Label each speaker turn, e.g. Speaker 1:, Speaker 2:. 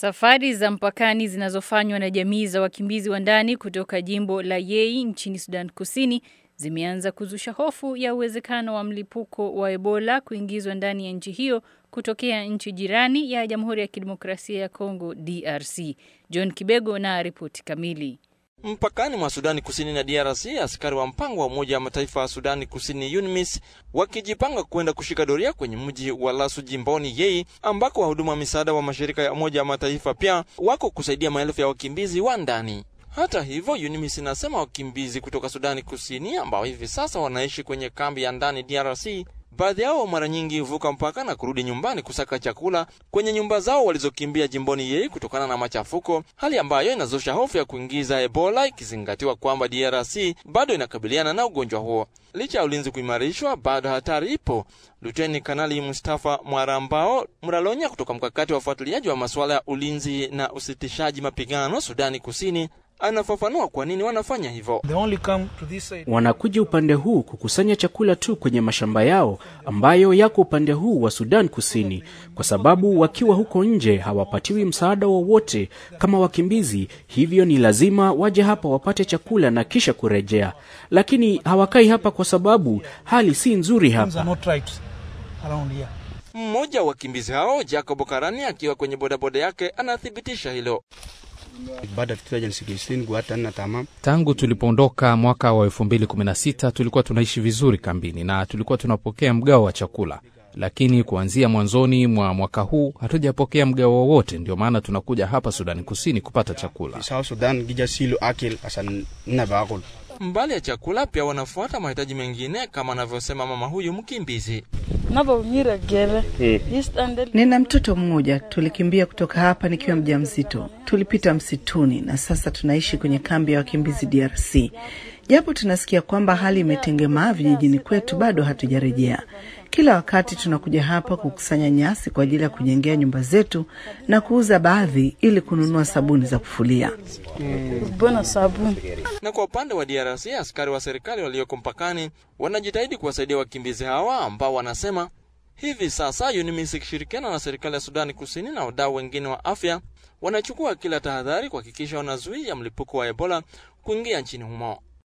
Speaker 1: Safari za mpakani zinazofanywa na jamii za wakimbizi wa ndani kutoka jimbo la Yei nchini Sudan Kusini zimeanza kuzusha hofu ya uwezekano wa mlipuko wa Ebola kuingizwa ndani ya nchi hiyo kutokea nchi jirani ya Jamhuri ya Kidemokrasia ya Kongo DRC. John Kibego na ripoti kamili.
Speaker 2: Mpakani mwa Sudani Kusini na DRC, askari wa mpango wa Umoja wa Mataifa wa Sudani Kusini UNMISS wakijipanga kwenda kushika doria kwenye mji wa Lasu jimboni Yei, ambako wahudumu wa misaada wa mashirika ya Umoja wa Mataifa pia wako kusaidia maelfu ya wakimbizi wa ndani. Hata hivyo, UNMISS inasema wakimbizi kutoka Sudani Kusini ambao hivi sasa wanaishi kwenye kambi ya ndani DRC baadhi yao mara nyingi huvuka mpaka na kurudi nyumbani kusaka chakula kwenye nyumba zao walizokimbia jimboni Yei kutokana na machafuko, hali ambayo inazusha hofu ya kuingiza Ebola, ikizingatiwa kwamba DRC bado inakabiliana na ugonjwa huo. Licha ya ulinzi kuimarishwa, bado hatari ipo. Luteni Kanali Mustafa Mwarambao Mralonya kutoka mkakati wa ufuatiliaji wa masuala ya ulinzi na usitishaji mapigano Sudani Kusini anafafanua kwa nini wanafanya hivyo.
Speaker 3: Wanakuja upande huu kukusanya chakula tu kwenye mashamba yao ambayo yako upande huu wa Sudan Kusini, kwa sababu wakiwa huko nje hawapatiwi msaada wowote kama wakimbizi. Hivyo ni lazima waje hapa wapate chakula na kisha kurejea, lakini hawakai hapa kwa sababu hali si nzuri hapa.
Speaker 2: Mmoja wa wakimbizi hao Jacob Karani akiwa kwenye bodaboda yake anathibitisha hilo.
Speaker 4: Tangu tulipoondoka mwaka wa 2016 tulikuwa tunaishi vizuri kambini na tulikuwa tunapokea mgao wa chakula, lakini kuanzia mwanzoni mwa mwaka huu hatujapokea mgao wowote. Ndio maana tunakuja hapa Sudani Kusini kupata chakula.
Speaker 2: Mbali ya chakula, pia wanafuata mahitaji mengine kama anavyosema mama huyu mkimbizi.
Speaker 5: Nina mtoto mmoja, tulikimbia kutoka hapa nikiwa mjamzito. Tulipita msituni na sasa tunaishi kwenye kambi ya wakimbizi DRC. Japo tunasikia kwamba hali imetengemaa vijijini kwetu, bado hatujarejea. Kila wakati tunakuja hapa kukusanya nyasi kwa ajili ya kujengea nyumba zetu na kuuza baadhi ili kununua sabuni za kufulia.
Speaker 2: Na kwa upande wa DRC, askari wa serikali walioko mpakani wanajitahidi kuwasaidia wakimbizi hawa ambao wanasema hivi sasa UNMISS ikishirikiana na serikali ya Sudani Kusini na wadau wengine wa afya wanachukua kila tahadhari kuhakikisha wanazuia mlipuko wa Ebola kuingia nchini humo.